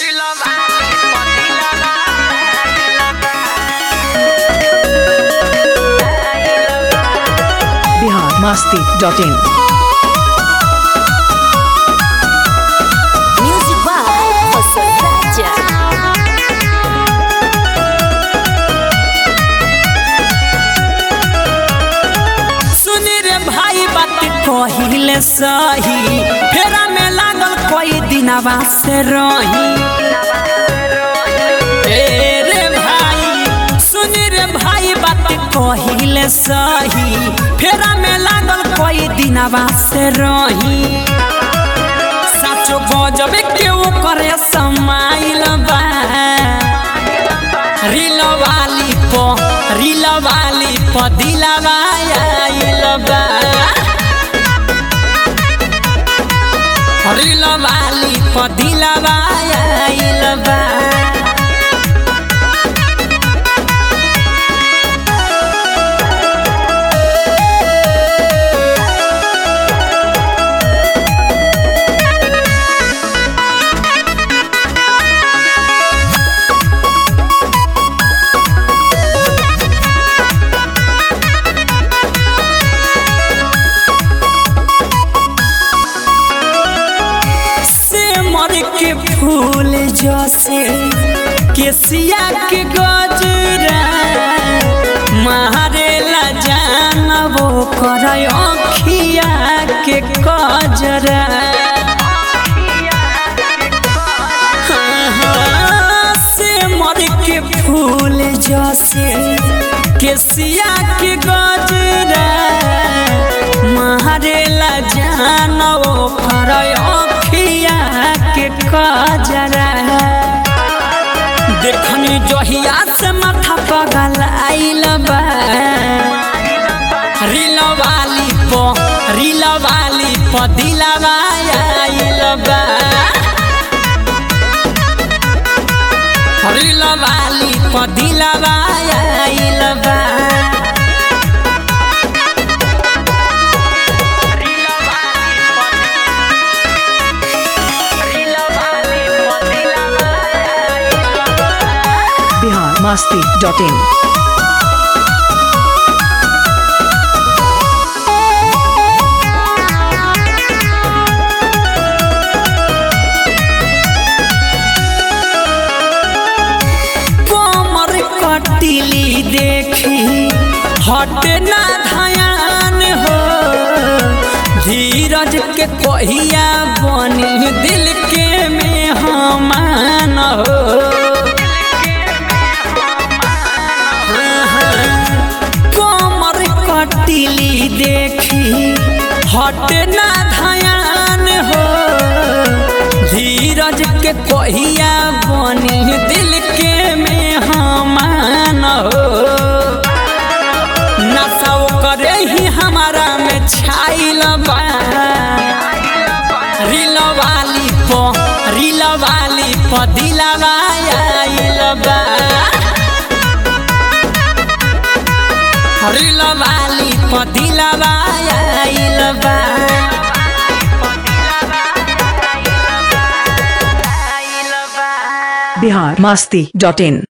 Bihar Masti dot in Music by José Raja. सुनी रे भाई बात कहिले सही फेरा में लागल कोई दिनवा से रही ए रे भाई सुनी रे भाई बात कहिले सही फेरा में लागल कोई दिनवा से रही साचो गजब केहू करे समाइल बा रील वाली प रील वाली प दिलवा आइल बा रील वाली प दिलवा आइल बा से मर के फूल जैसे केसिया के गजरा मारेला जान वो कर अखिया के कजरा हाँ, से मर के फूल जैसे केसिया के गजरा मारेला जान वो कर अखिया के कजरा देखनी जहिया से माथा पगल आइल बा रील वाली प रील वाली प दिलवा आइल बा रील वाली प दिलवा आइल बा बिहार मस्ती डॉट इन कमर कटिली देखी हट ना धयान हो धीरज के कहिया बनी दिल के में हमान हो कमर कटिली देखी हट ना धयान हो धीरज के कहिया बनी दिल के में हमान हो नशा करे ही हमारा में छाइल बा रील वाली प रील वाली प दिलवा आइल बा रील वाली प दिलवा आइल बा बिहार मस्ती डॉट इन